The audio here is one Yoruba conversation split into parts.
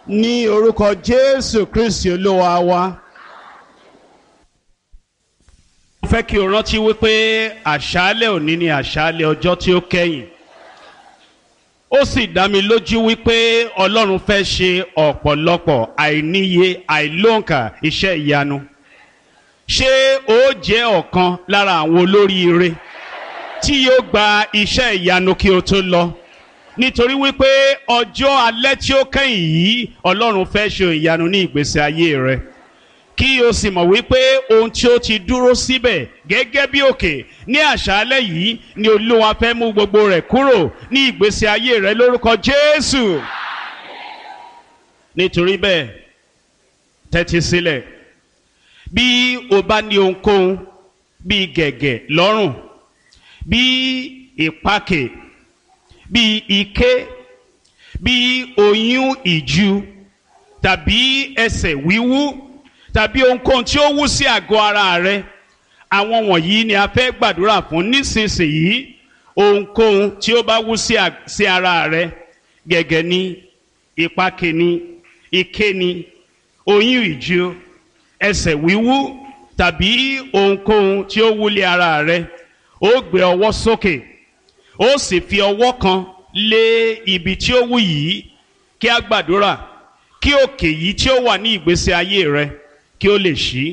ní orúkọ jésù kristi olúwa wa. mo fẹ́ kí o rántí wípé àṣálẹ̀ òní ni àṣálẹ̀ ọjọ́ tí ó kẹ́yìn ó sì dá mi lójú wípé ọlọ́run fẹ́ ṣe ọ̀pọ̀lọpọ̀ àìníye àìlóǹkà iṣẹ́ ìyanu ṣé ó jẹ́ ọ̀kan lára àwọn olóríire tí yóò gba iṣẹ́ ìyanu kí o tó lọ nítorí wípé ọjọ́ alẹ́ tí ó kẹ́yìn yìí ọlọ́run fẹ́ ṣe ìyanu ní ìgbésí ayé rẹ kí o sì mọ̀ wípé ohun tí ó ti dúró síbẹ̀ gẹ́gẹ́ bí òkè ní àṣálẹ́ yìí ni olúwa fẹ́ mú gbogbo rẹ̀ kúrò ní ìgbésí ayé rẹ lórúkọ jésù nítorí bẹ́ẹ̀ tẹ́tí sílẹ̀ bí o bá ní ohunkóhun bíi gẹ̀gẹ̀ lọ́rùn bíi ìpakè bíi ike bíi oyún ìju tàbí ẹsẹ̀ wíwú tàbí ohunkóhun tí ó wú sí àgọ́ ara rẹ àwọn wọ̀nyí ni a fẹ́ gbàdúrà fún nísinsìnyí ohunkóhun tí ó bá wú sí ara rẹ gẹ̀gẹ̀ ni ìpakè ni ike ni oyún ìju ẹsẹ̀ wíwú tàbí ohunkóhun tí ó wúlé ara rẹ ó gbé ọwọ́ sókè ó sì fi ọwọ́ kan lé ibi tí ó wú yìí kí a gbàdúrà kí òkè yìí tí ó wà ní ìgbésí ayé rẹ kí ó lè ṣí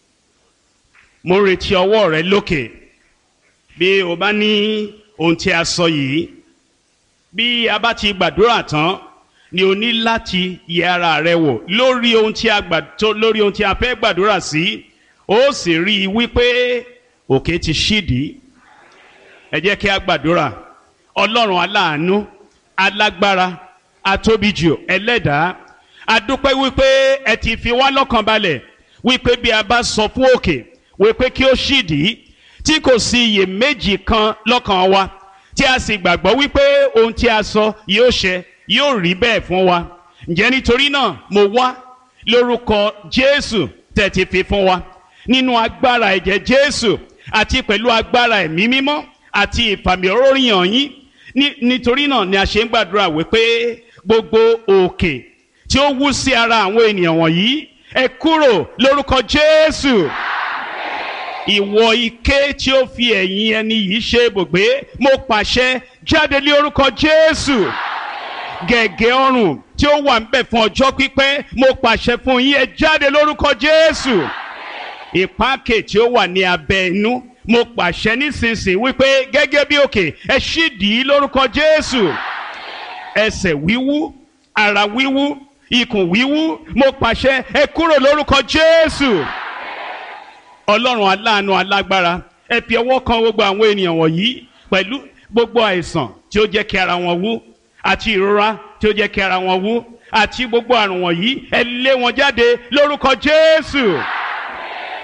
mo retí ọwọ́ rẹ lókè bí o bá ní ohun tí a sọ yìí bí a bá ti gbàdúrà tán ni o ní láti yẹ ara rẹ wò lórí ohun tí a gbà tó lórí ohun tí a fẹ́ gbàdúrà sí ó sì rí i wípé òkè ti ṣídìí ẹ jẹ́ kí a gbàdúrà ọlọ́run aláàánú alágbára atóbijù ẹlẹ́dàá adúpẹ́ wípé ẹ ti fi wá lọ́kàn balẹ̀ wípé bí a bá sọ fún òkè wípé kí ó ṣídìí tí kò sí iyèméjì kan lọ́kàn wa tí a sì gbàgbọ́ wípé ohun tí a sọ yóò ṣẹ yóò rí bẹ́ẹ̀ fún wa ǹjẹ́ nítorí náà mo wá lórúkọ jésù tẹ̀ ti fi fún wa nínú agbára ẹ̀jẹ̀ jésù àti pẹ̀lú agbára ẹ̀mí mímọ́ àti ìfàmì oróyìn yín nítorí náà ni a ṣe ń gbàdúrà wípé gbogbo òkè tí ó wú sí ara àwọn ènìyàn wọ̀nyí ẹ kúrò lórúkọ jésù ìwọ ike tí ó fi ẹ̀yìn ẹni yìí ṣe ibùgbé mo pàṣẹ jáde lé orúkọ jésù gẹ̀gẹ́ ọrùn tí ó wà ń bẹ̀ fún ọjọ́ pípẹ́ mo pàṣẹ fún yín ẹ jáde lórúkọ jésù ìpákè tí ó wà ní abẹ́ inú mo pàṣẹ nísinsìnyí wípé gẹ́gẹ́ bí òkè ẹ ṣídìí lórúkọ jésù ẹsẹ̀ wíwú ara wíwú ikùn wíwú mo pàṣẹ ẹ kúrò lórúkọ jésù ọlọ́run aláàánú alágbára ẹ fi ọwọ́ kan gbogbo àwọn ènìyàn wọ̀nyí pẹ̀lú gbogbo àìsàn tí ó jẹ́ kí ara wọn wú àti ìrora tí ó jẹ́ kí ara wọn wú àti gbogbo àrùn wọ̀nyí ẹ lé wọn jáde lórúkọ jésù.